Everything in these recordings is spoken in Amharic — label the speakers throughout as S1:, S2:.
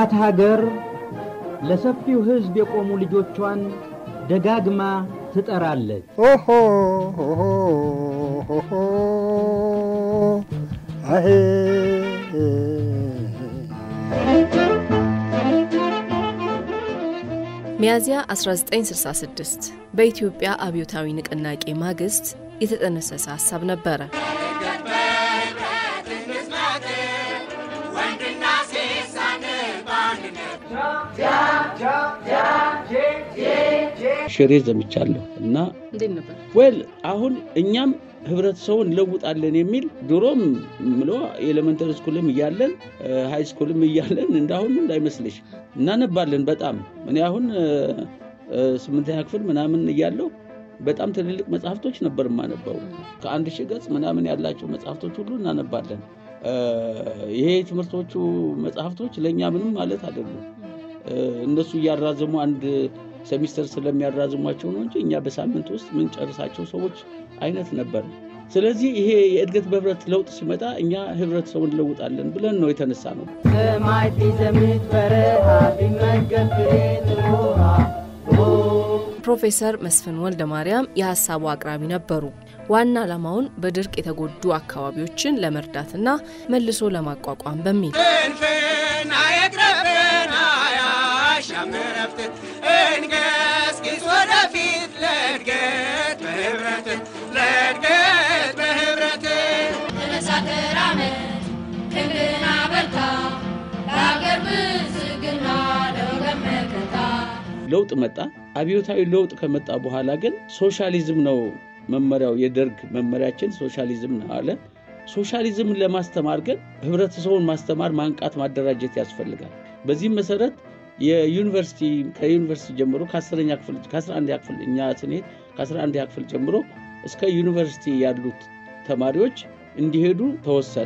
S1: እናት ሀገር ለሰፊው ሕዝብ የቆሙ ልጆቿን ደጋግማ ትጠራለች።
S2: ኦሆ ኦሆ ኦሆ አሄ
S3: ሚያዝያ 1966 በኢትዮጵያ አብዮታዊ ንቅናቄ ማግስት የተጠነሰሰ ሀሳብ ነበረ።
S4: ሽሬ ዘምቻለሁ እና
S3: እንዴት ነበር?
S4: ወል አሁን እኛም ህብረተሰቡን እንለውጣለን የሚል ድሮም ምሎ ኤሌመንተሪ ስኩልም እያለን ሃይ ስኩልም እያለን እንዳሁን እንዳይመስልሽ እናነባለን። በጣም እኔ አሁን ስምንተኛ ክፍል ምናምን እያለሁ በጣም ትልልቅ መጽሐፍቶች ነበር የማነበው። ከአንድ ሺህ ገጽ ምናምን ያላቸው መጽሐፍቶች ሁሉ እናነባለን። ይሄ ትምህርቶቹ መጽሐፍቶች ለእኛ ምንም ማለት አይደሉም። እነሱ እያራዘሙ አንድ ሴሚስተር ስለሚያራዝሟቸው ነው እንጂ እኛ በሳምንት ውስጥ ምንጨርሳቸው ሰዎች አይነት ነበር። ስለዚህ ይሄ የእድገት በህብረት ለውጥ ሲመጣ እኛ ህብረተሰቡን እንለውጣለን ብለን ነው የተነሳ ነው።
S1: ሰማይ ቢዘምት በረሃ ቢመገብ ፍሬ ውሃ
S3: ፕሮፌሰር መስፍን ወልደ ማርያም የሀሳቡ አቅራቢ ነበሩ። ዋና ዓላማውን በድርቅ የተጎዱ አካባቢዎችን ለመርዳትና መልሶ ለማቋቋም በሚል
S5: እንገስግስ ወደፊት ለእድገት በህብረት ለእድገት በህብረት
S6: ተነሳተር አመት ክንድና በርታ ለሀገር ብዝግና ለወገን መከታ
S4: ለውጥ መጣ። አብዮታዊ ለውጥ ከመጣ በኋላ ግን ሶሻሊዝም ነው መመሪያው። የደርግ መመሪያችን ሶሻሊዝም ነው አለ። ሶሻሊዝምን ለማስተማር ግን ህብረተሰቡን ማስተማር፣ ማንቃት፣ ማደራጀት ያስፈልጋል። በዚህም መሰረት የዩኒቨርሲቲ ከዩኒቨርሲቲ ጀምሮ ከአስረኛ ክፍል ከ11 ክፍል እኛ ስንሄድ ከ11 ክፍል ጀምሮ እስከ ዩኒቨርሲቲ ያሉት ተማሪዎች እንዲሄዱ ተወሰነ።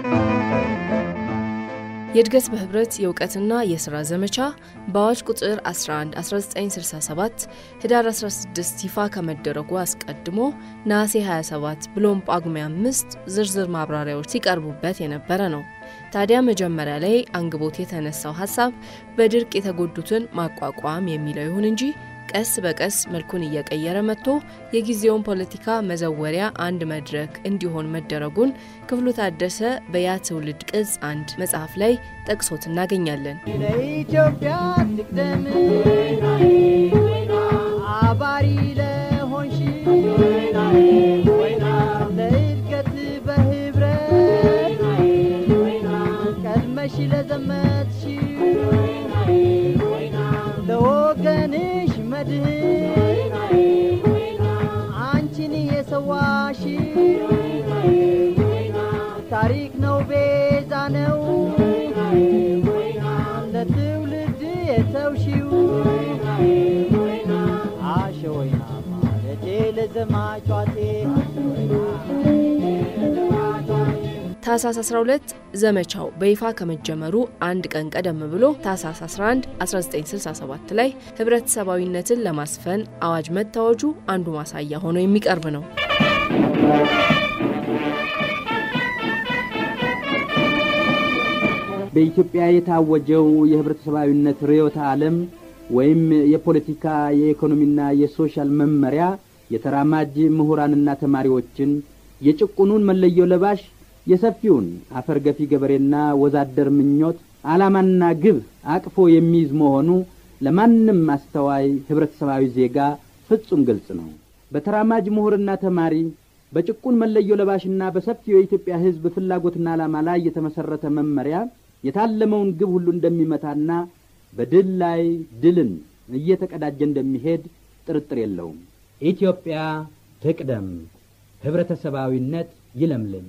S3: የእድገት በህብረት የእውቀትና የሥራ ዘመቻ በአዋጅ ቁጥር 11 1967 ህዳር 16 ይፋ ከመደረጉ አስቀድሞ ነሐሴ 27 ብሎም ጳጉሜ 5 ዝርዝር ማብራሪያዎች ሲቀርቡበት የነበረ ነው። ታዲያ መጀመሪያ ላይ አንግቦት የተነሳው ሀሳብ በድርቅ የተጎዱትን ማቋቋም የሚለው ይሁን እንጂ ቀስ በቀስ መልኩን እየቀየረ መጥቶ የጊዜውን ፖለቲካ መዘወሪያ አንድ መድረክ እንዲሆን መደረጉን ክፍሉ ታደሰ በያ ትውልድ ቅጽ አንድ መጽሐፍ ላይ ጠቅሶት እናገኛለን።
S1: ለኢትዮጵያ ትቅደም አባሪ ለሆንሽ ለእድገት በህብረት ቀድመሽ ለዘመትሽ ለወገንሽ መድህን አንቺን የሰዋሽ ታሪክ ነው ቤዛ ነው ለትውልድ የተውሺው አሸወይና ማለቴ ለዘማቿቴ
S3: ታህሳስ 12 ዘመቻው በይፋ ከመጀመሩ አንድ ቀን ቀደም ብሎ ታህሳስ 11 1967 ላይ ህብረተሰባዊነትን ለማስፈን አዋጅ መታወጁ አንዱ ማሳያ ሆኖ የሚቀርብ ነው።
S1: በኢትዮጵያ የታወጀው የህብረተሰባዊነት ርዕዮተ ዓለም ወይም የፖለቲካ የኢኮኖሚና የሶሻል መመሪያ የተራማጅ ምሁራንና ተማሪዎችን የጭቁኑን መለዮ ለባሽ የሰፊውን አፈር ገፊ ገበሬና ወዛደር ምኞት ዓላማና ግብ አቅፎ የሚይዝ መሆኑ ለማንም አስተዋይ ህብረተሰባዊ ዜጋ ፍጹም ግልጽ ነው። በተራማጅ ምሁርና ተማሪ በጭቁን መለዮ ለባሽና በሰፊው የኢትዮጵያ ህዝብ ፍላጎትና ዓላማ ላይ የተመሠረተ መመሪያ የታለመውን ግብ ሁሉ እንደሚመታና በድል ላይ ድልን እየተቀዳጀ እንደሚሄድ ጥርጥር የለውም። ኢትዮጵያ ትቅደም፣ ህብረተሰባዊነት ይለምልም።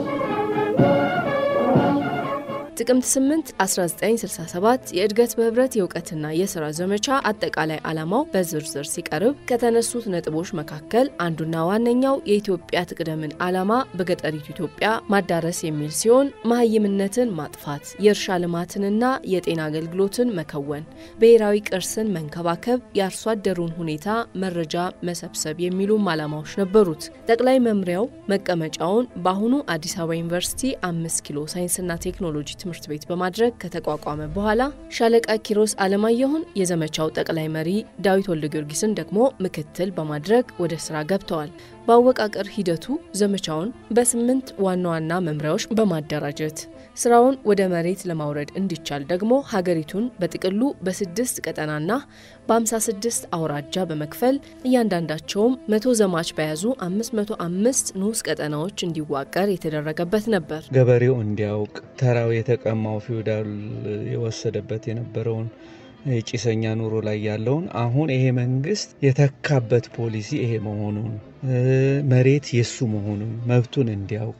S3: ጥቅምት 8 1967 የእድገት በህብረት የእውቀትና የሥራ ዘመቻ አጠቃላይ ዓላማው በዝርዝር ሲቀርብ ከተነሱት ነጥቦች መካከል አንዱና ዋነኛው የኢትዮጵያ ትቅደምን ዓላማ በገጠሪቱ ኢትዮጵያ ማዳረስ የሚል ሲሆን መሀይምነትን ማጥፋት፣ የእርሻ ልማትንና የጤና አገልግሎትን መከወን፣ ብሔራዊ ቅርስን መንከባከብ፣ የአርሶ አደሩን ሁኔታ መረጃ መሰብሰብ የሚሉም ዓላማዎች ነበሩት። ጠቅላይ መምሪያው መቀመጫውን በአሁኑ አዲስ አበባ ዩኒቨርሲቲ አምስት ኪሎ ሳይንስና ቴክኖሎጂ ትምህርት ትምህርት ቤት በማድረግ ከተቋቋመ በኋላ ሻለቃ ኪሮስ አለማየሁን የዘመቻው ጠቅላይ መሪ፣ ዳዊት ወልደ ጊዮርጊስን ደግሞ ምክትል በማድረግ ወደ ስራ ገብተዋል። በአወቃቀር ሂደቱ ዘመቻውን በስምንት ዋና ዋና መምሪያዎች በማደራጀት ስራውን ወደ መሬት ለማውረድ እንዲቻል ደግሞ ሀገሪቱን በጥቅሉ በስድስት ቀጠናና በ56 አውራጃ በመክፈል እያንዳንዳቸውም መቶ ዘማች በያዙ 505 ንዑስ ቀጠናዎች እንዲዋቀር የተደረገበት ነበር።
S7: ገበሬው እንዲያውቅ ተራው የተቀማው ፊውዳል የወሰደበት የነበረውን የጭሰኛ ኑሮ ላይ ያለውን አሁን ይሄ መንግስት የተካበት ፖሊሲ ይሄ መሆኑን መሬት የሱ መሆኑን መብቱን እንዲያውቅ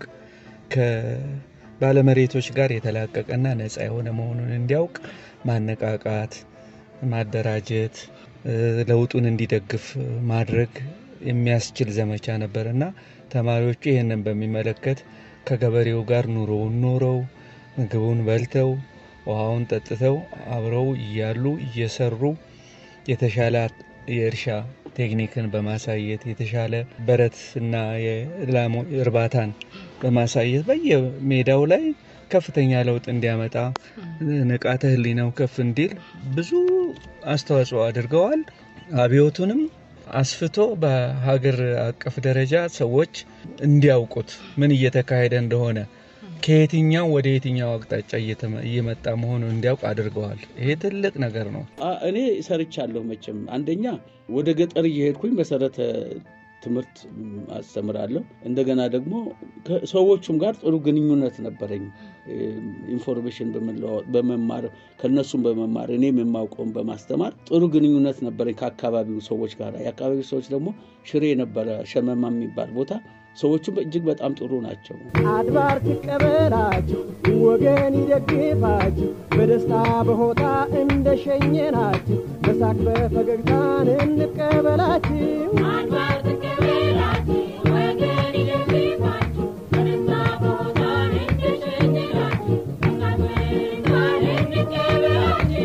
S7: ከባለመሬቶች ጋር የተላቀቀና ነፃ የሆነ መሆኑን እንዲያውቅ ማነቃቃት፣ ማደራጀት፣ ለውጡን እንዲደግፍ ማድረግ የሚያስችል ዘመቻ ነበር እና ተማሪዎቹ ይህንን በሚመለከት ከገበሬው ጋር ኑሮውን ኖረው ምግቡን በልተው ውሃውን ጠጥተው አብረው እያሉ እየሰሩ የተሻለ የእርሻ ቴክኒክን በማሳየት የተሻለ በረትና የላም እርባታን በማሳየት በየሜዳው ላይ ከፍተኛ ለውጥ እንዲያመጣ ንቃተ ሕሊናው ከፍ እንዲል ብዙ አስተዋጽኦ አድርገዋል። አብዮቱንም አስፍቶ በሀገር አቀፍ ደረጃ ሰዎች እንዲያውቁት ምን እየተካሄደ እንደሆነ ከየትኛው ወደ የትኛው አቅጣጫ እየመጣ መሆኑ እንዲያውቅ አድርገዋል። ይሄ ትልቅ ነገር ነው።
S4: እኔ ሰርቻለሁ። መቼም አንደኛ ወደ ገጠር እየሄድኩኝ መሰረተ ትምህርት አስተምራለሁ። እንደገና ደግሞ ከሰዎቹም ጋር ጥሩ ግንኙነት ነበረኝ። ኢንፎርሜሽን በመማር ከነሱም በመማር እኔም የማውቀውን በማስተማር ጥሩ ግንኙነት ነበረኝ ከአካባቢው ሰዎች ጋር። የአካባቢው ሰዎች ደግሞ ሽሬ ነበረ ሸመማ የሚባል ቦታ ሰዎቹም እጅግ በጣም ጥሩ ናቸው።
S2: አድባር ትቀበላችሁ ወገን ይደግፋችሁ በደስታ በሆታ እንደ ሸኘናችሁ በሳቅ በፈገግታን እንቀበላችሁ።
S6: አድባር ትቀበላችሁ ወገን ይደግፋችሁ በደስታ በሆታ እንደሸኘናችሁ በሳቅ በፈገግታን እንቀበላችሁ።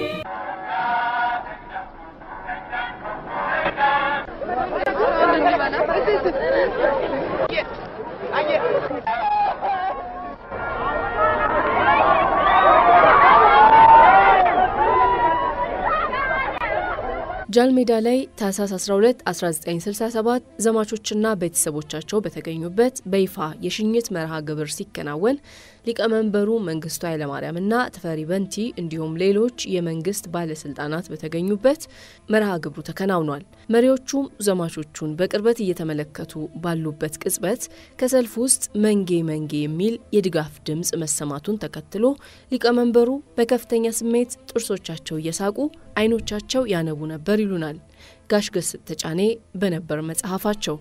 S3: ጃልሜዳ ላይ ታህሳስ 12 1967 ዘማቾችና ቤተሰቦቻቸው በተገኙበት በይፋ የሽኝት መርሃ ግብር ሲከናወን ሊቀመንበሩ መንግስቱ ኃይለማርያምና ተፈሪ በንቲ እንዲሁም ሌሎች የመንግስት ባለስልጣናት በተገኙበት መርሃ ግብሩ ተከናውኗል። መሪዎቹም ዘማቾቹን በቅርበት እየተመለከቱ ባሉበት ቅጽበት ከሰልፍ ውስጥ መንጌ መንጌ የሚል የድጋፍ ድምፅ መሰማቱን ተከትሎ ሊቀመንበሩ በከፍተኛ ስሜት ጥርሶቻቸው እየሳቁ አይኖቻቸው ያነቡ ነበር ይሉናል ጋሽ ገስጥ ተጫኔ በነበር መጽሐፋቸው።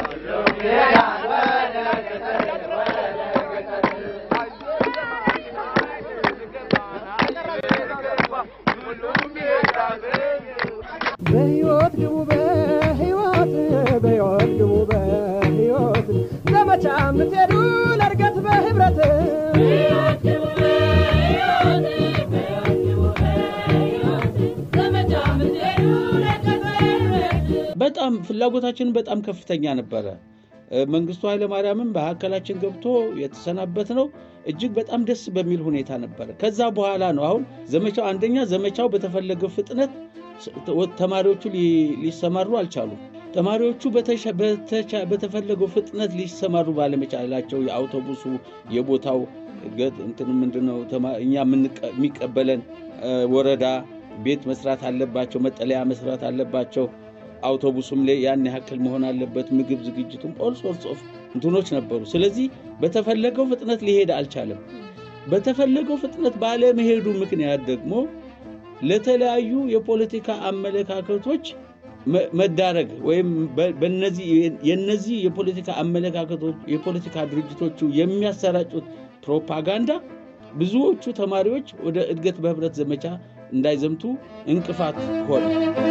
S2: በሕይወት ግቡ በሕይወት በሕይወት ግቡ በሕይወት ዘመቻ የምትሄዱ ለእድገት በህብረት
S4: በጣም ፍላጎታችን በጣም ከፍተኛ ነበረ። መንግስቱ ኃይለማርያምም በመካከላችን ገብቶ የተሰናበት ነው እጅግ በጣም ደስ በሚል ሁኔታ ነበረ። ከዛ በኋላ ነው አሁን ዘመቻው አንደኛ ዘመቻው በተፈለገው ፍጥነት ተማሪዎቹ ሊሰማሩ አልቻሉም። ተማሪዎቹ በተፈለገው ፍጥነት ሊሰማሩ ባለመቻላቸው የአውቶቡሱ የቦታው እንትን ምንድነው እኛ የሚቀበለን ወረዳ ቤት መስራት አለባቸው፣ መጠለያ መስራት አለባቸው። አውቶቡሱም ላይ ያን ያክል መሆን አለበት። ምግብ ዝግጅቱም ኦል ሶርትስ ኦፍ እንትኖች ነበሩ። ስለዚህ በተፈለገው ፍጥነት ሊሄድ አልቻለም። በተፈለገው ፍጥነት ባለመሄዱ ምክንያት ደግሞ ለተለያዩ የፖለቲካ አመለካከቶች መዳረግ ወይም የነዚህ የፖለቲካ አመለካከቶች የፖለቲካ ድርጅቶቹ የሚያሰራጩት ፕሮፓጋንዳ ብዙዎቹ ተማሪዎች ወደ እድገት በህብረት ዘመቻ እንዳይዘምቱ እንቅፋት ሆነ።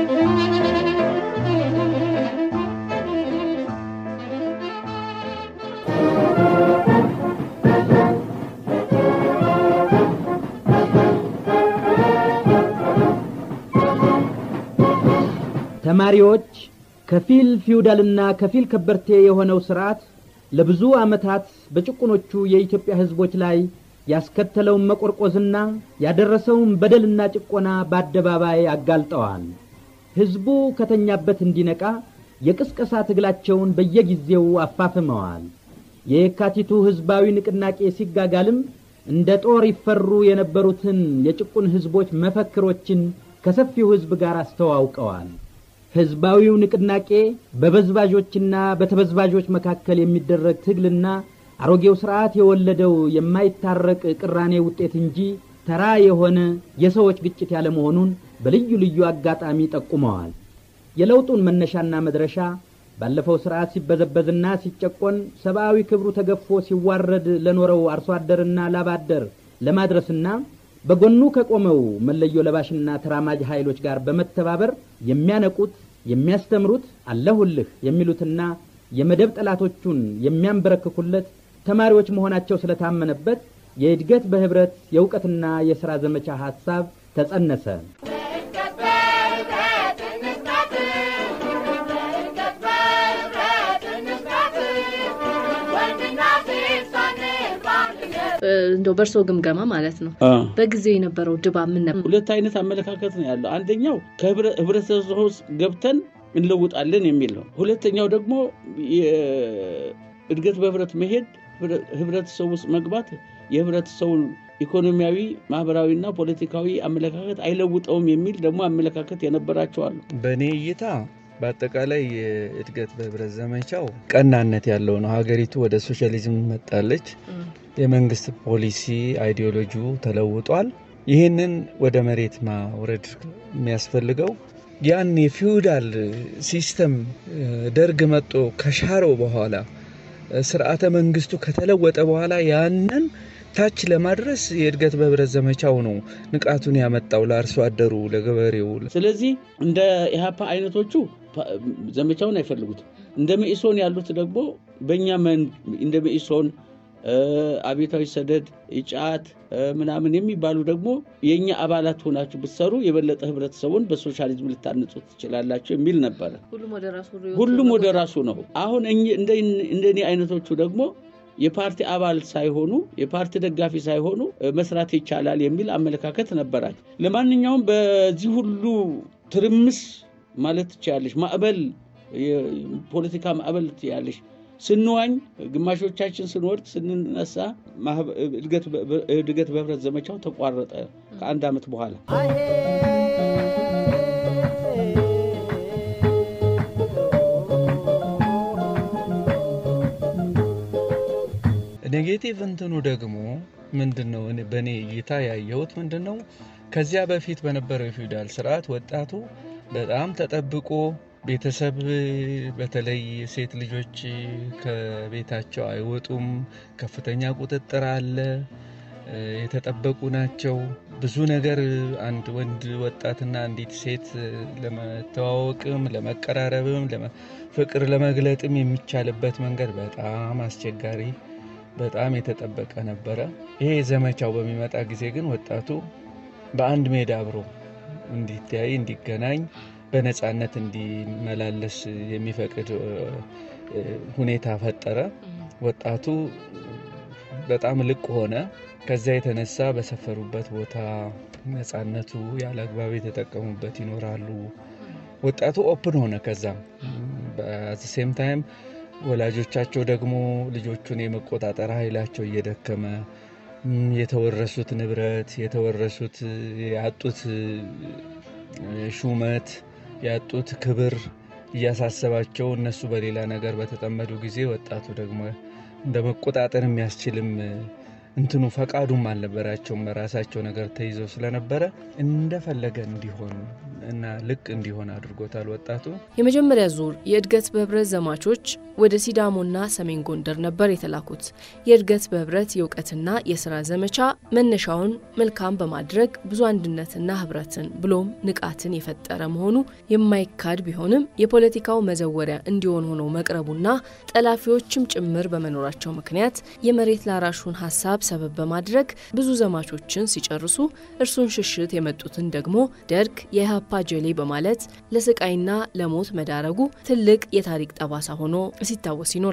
S1: ተማሪዎች ከፊል ፊውዳልና ከፊል ከበርቴ የሆነው ስርዓት ለብዙ ዓመታት በጭቁኖቹ የኢትዮጵያ ህዝቦች ላይ ያስከተለውን መቆርቆዝና ያደረሰውን በደልና ጭቆና በአደባባይ አጋልጠዋል። ሕዝቡ ከተኛበት እንዲነቃ የቅስቀሳ ትግላቸውን በየጊዜው አፋፍመዋል። የየካቲቱ ሕዝባዊ ንቅናቄ ሲጋጋልም እንደ ጦር ይፈሩ የነበሩትን የጭቁን ሕዝቦች መፈክሮችን ከሰፊው ሕዝብ ጋር አስተዋውቀዋል። ሕዝባዊው ንቅናቄ በበዝባዦችና በተበዝባዦች መካከል የሚደረግ ትግልና አሮጌው ሥርዓት የወለደው የማይታረቅ ቅራኔ ውጤት እንጂ ተራ የሆነ የሰዎች ግጭት ያለመሆኑን በልዩ ልዩ አጋጣሚ ጠቁመዋል። የለውጡን መነሻና መድረሻ ባለፈው ሥርዓት ሲበዘበዝና ሲጨቆን ሰብአዊ ክብሩ ተገፎ ሲዋረድ ለኖረው አርሶ አደርና ላባደር ለማድረስና በጎኑ ከቆመው መለዮ ለባሽና ተራማጅ ኃይሎች ጋር በመተባበር የሚያነቁት የሚያስተምሩት አለሁልህ የሚሉትና የመደብ ጠላቶቹን የሚያንበረክኩለት ተማሪዎች መሆናቸው ስለታመነበት የእድገት በህብረት የእውቀትና የሥራ ዘመቻ ሐሳብ ተጸነሰ።
S3: እንደው በእርሶ ግምገማ ማለት ነው በጊዜው የነበረው ድባብ ምን ነበር?
S4: ሁለት አይነት አመለካከት ነው ያለው። አንደኛው ከህብረተሰቡ ውስጥ ገብተን እንለውጣለን የሚል ነው። ሁለተኛው ደግሞ እድገት በህብረት መሄድ ህብረተሰቡ ውስጥ መግባት የህብረተሰቡን ኢኮኖሚያዊ፣ ማህበራዊና ፖለቲካዊ አመለካከት አይለውጠውም የሚል ደግሞ አመለካከት የነበራቸው አሉ።
S7: በእኔ እይታ በአጠቃላይ የእድገት በህብረት ዘመቻው ቀናነት ያለው ነው። ሀገሪቱ ወደ ሶሻሊዝም መጣለች። የመንግስት ፖሊሲ አይዲዮሎጂው ተለውጧል። ይህንን ወደ መሬት ማውረድ የሚያስፈልገው ያን የፊውዳል ሲስተም ደርግ መጦ ከሻረው በኋላ ስርዓተ መንግስቱ ከተለወጠ በኋላ ያንን ታች ለማድረስ የእድገት በህብረት ዘመቻው ነው ንቃቱን ያመጣው ለአርሶ አደሩ፣ ለገበሬው።
S4: ስለዚህ እንደ ኢህአፓ አይነቶቹ ዘመቻውን አይፈልጉትም። እንደ መኢሶን ያሉት ደግሞ በእኛ እንደ መኢሶን አቤታዊ ሰደድ፣ ኢጫት ምናምን የሚባሉ ደግሞ የእኛ አባላት ሆናችሁ ብትሰሩ የበለጠ ህብረተሰቡን በሶሻሊዝም ልታነጹ ትችላላችሁ የሚል ነበረ። ሁሉም ወደ ራሱ ነው። አሁን እንደኔ አይነቶቹ ደግሞ የፓርቲ አባል ሳይሆኑ የፓርቲ ደጋፊ ሳይሆኑ መስራት ይቻላል የሚል አመለካከት ነበራቸው። ለማንኛውም በዚህ ሁሉ ትርምስ ማለት ትችላለች፣ ማዕበል፣ የፖለቲካ ማዕበል ትያለች ስንዋኝ ግማሾቻችን ስንወድቅ ስንነሳ እድገት በህብረት ዘመቻው ተቋረጠ ከአንድ ዓመት በኋላ።
S7: ኔጌቲቭ እንትኑ ደግሞ ምንድን ነው? በእኔ እይታ ያየሁት ምንድን ነው? ከዚያ በፊት በነበረው የፊውዳል ስርዓት ወጣቱ በጣም ተጠብቆ ቤተሰብ በተለይ ሴት ልጆች ከቤታቸው አይወጡም። ከፍተኛ ቁጥጥር አለ። የተጠበቁ ናቸው። ብዙ ነገር አንድ ወንድ ወጣትና አንዲት ሴት ለመተዋወቅም፣ ለመቀራረብም፣ ፍቅር ለመግለጥም የሚቻልበት መንገድ በጣም አስቸጋሪ፣ በጣም የተጠበቀ ነበረ። ይሄ ዘመቻው በሚመጣ ጊዜ ግን ወጣቱ በአንድ ሜዳ አብሮ እንዲተያይ እንዲገናኝ በነፃነት እንዲመላለስ የሚፈቅድ ሁኔታ ፈጠረ። ወጣቱ በጣም ልቅ ሆነ። ከዚያ የተነሳ በሰፈሩበት ቦታ ነፃነቱ ያለ አግባብ የተጠቀሙበት ይኖራሉ። ወጣቱ ኦፕን ሆነ። ከዛም በሴም ታይም ወላጆቻቸው ደግሞ ልጆቹን የመቆጣጠር ኃይላቸው እየደከመ የተወረሱት ንብረት የተወረሱት ያጡት ሹመት ያጡት ክብር እያሳሰባቸው እነሱ በሌላ ነገር በተጠመዱ ጊዜ ወጣቱ ደግሞ እንደ መቆጣጠር የሚያስችልም እንትኑ ፈቃዱም አልነበራቸውም። በራሳቸው ነገር ተይዘው ስለነበረ እንደፈለገ እንዲሆን እና ልቅ እንዲሆን አድርጎታል ወጣቱ።
S3: የመጀመሪያ ዙር የእድገት በህብረት ዘማቾች ወደ ሲዳሞና ሰሜን ጎንደር ነበር የተላኩት። የእድገት በህብረት የእውቀትና የስራ ዘመቻ መነሻውን መልካም በማድረግ ብዙ አንድነትና ህብረትን ብሎም ንቃትን የፈጠረ መሆኑ የማይካድ ቢሆንም የፖለቲካው መዘወሪያ እንዲሆን ሆኖ መቅረቡና ጠላፊዎችም ጭምር በመኖራቸው ምክንያት የመሬት ላራሹን ሀሳብ ሰበብ በማድረግ ብዙ ዘማቾችን ሲጨርሱ እርሱን ሽሽት የመጡትን ደግሞ ደርግ የኢህአፓ ጀሌ በማለት ለስቃይና ለሞት መዳረጉ ትልቅ የታሪክ ጠባሳ ሆኖ ሲታወስ ይኖራል።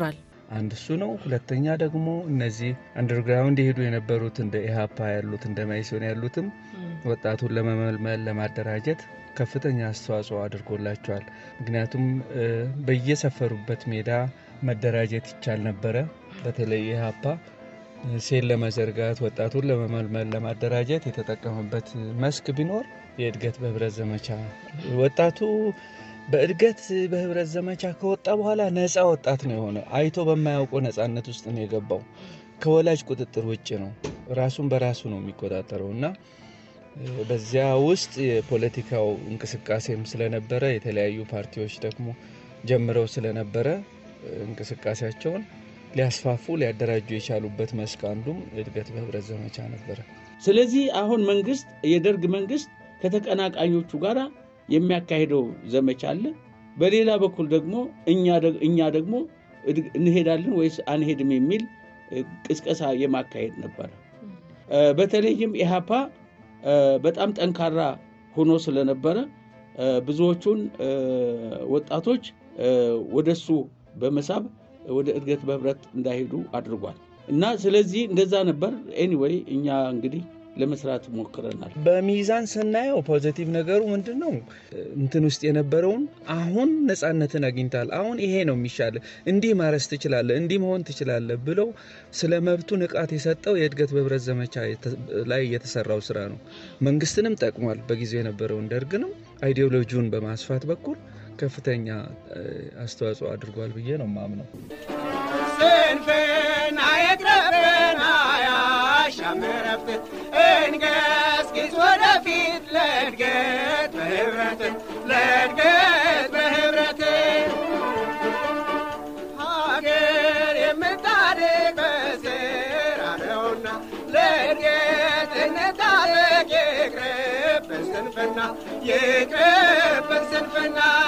S7: አንድ እሱ ነው። ሁለተኛ ደግሞ እነዚህ አንደርግራውንድ የሄዱ የነበሩት እንደ ኢህአፓ ያሉት እንደ ማይሶን ያሉትም ወጣቱን ለመመልመል ለማደራጀት ከፍተኛ አስተዋጽኦ አድርጎላቸዋል። ምክንያቱም እ፣ በየሰፈሩበት ሜዳ መደራጀት ይቻል ነበረ። በተለይ ኢህአፓ ሴል ለመዘርጋት ወጣቱን ለመመልመል ለማደራጀት የተጠቀመበት መስክ ቢኖር የእድገት በህብረት ዘመቻ ወጣቱ በእድገት በህብረት ዘመቻ ከወጣ በኋላ ነፃ ወጣት ነው የሆነ። አይቶ በማያውቀው ነፃነት ውስጥ ነው የገባው። ከወላጅ ቁጥጥር ውጭ ነው። ራሱን በራሱ ነው የሚቆጣጠረው እና እ፣ በዚያ ውስጥ የፖለቲካው እንቅስቃሴም ስለነበረ የተለያዩ ፓርቲዎች ደግሞ ጀምረው ስለነበረ እ፣ እንቅስቃሴያቸውን ሊያስፋፉ ሊያደራጁ የቻሉበት መስክ አንዱም እድገት በህብረት ዘመቻ ነበረ።
S4: ስለዚህ አሁን መንግስት የደርግ መንግስት ከተቀናቃኞቹ ጋር የሚያካሄደው ዘመቻ አለ። በሌላ በኩል ደግሞ እኛ ደግ- እኛ ደግሞ እድግ- እንሄዳለን ወይስ አንሄድም የሚል እ፣ ቅስቀሳ የማካሄድ ነበረ። እ፣ በተለይም ኢህአፓ እ፣ በጣም ጠንካራ ሆኖ ስለነበረ እ፣ ብዙዎቹን እ፣ ወጣቶች እ፣ ወደሱ በመሳብ ወደ እድገት በህብረት እንዳይሄዱ አድርጓል እና ስለዚህ እንደዛ ነበር። ኤኒዌይ እኛ እንግዲህ ለመስራት ሞክረናል።
S7: በሚዛን ስናየው ፖዘቲቭ ነገሩ ምንድን ነው? እንትን ውስጥ የነበረውን አሁን ነፃነትን አግኝታል። አሁን ይሄ ነው የሚሻለ፣ እንዲህ ማረስ ትችላለህ፣ እንዲህ መሆን ትችላለህ ብለው ስለ መብቱ ንቃት የሰጠው የእድገት በህብረት ዘመቻ የተ- ላይ የተሰራው ስራ ነው። መንግስትንም ጠቅሟል። በጊዜው የነበረውን ደርግንም አይዲዮሎጂውን በማስፋት በኩል ከፍተኛ እ፣ አስተዋጽኦ አድርጓል ብዬ ነው ማምነው።
S5: ስንፍና የቅረብን አያሻም እረፍት እንገስግስ ወደፊት ለእድገት በህብረት ለእድገት በህብረት ሀገር የምታድግ በስራ ነውና ለእድገት እንታጠቅ ይቅርብን ስንፍና ይቅርብን ስንፍና